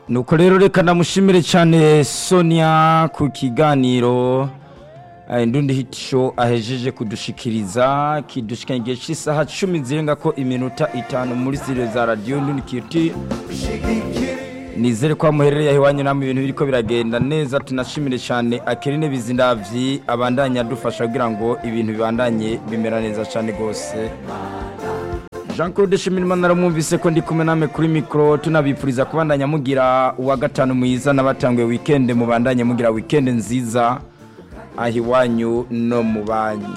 nuko rero reka namushimire cyane sonia ku kiganiro eh, ndundi hit show ahejeje kudushikiriza kidushikanye igihe cy'isaha cumi zirenga ko iminota itanu muri zire za radiyo ndundi kiti nizere ko muherereye aho iwanyu namwe ibintu biriko biragenda neza tunashimire cyane akerine bizindavyi abandanya adufasha kugira ngo ibintu bibandanye bimera neza cyane rwose jean claude shimirimana aramwumvise ko ndi kumwe namwe kuri mikoro tunabipfuriza kubandanya mugira uwa gatanu mwiza n'abatanguye wikende mubandanye mugira wikende nziza aho iwanyu no mu banyu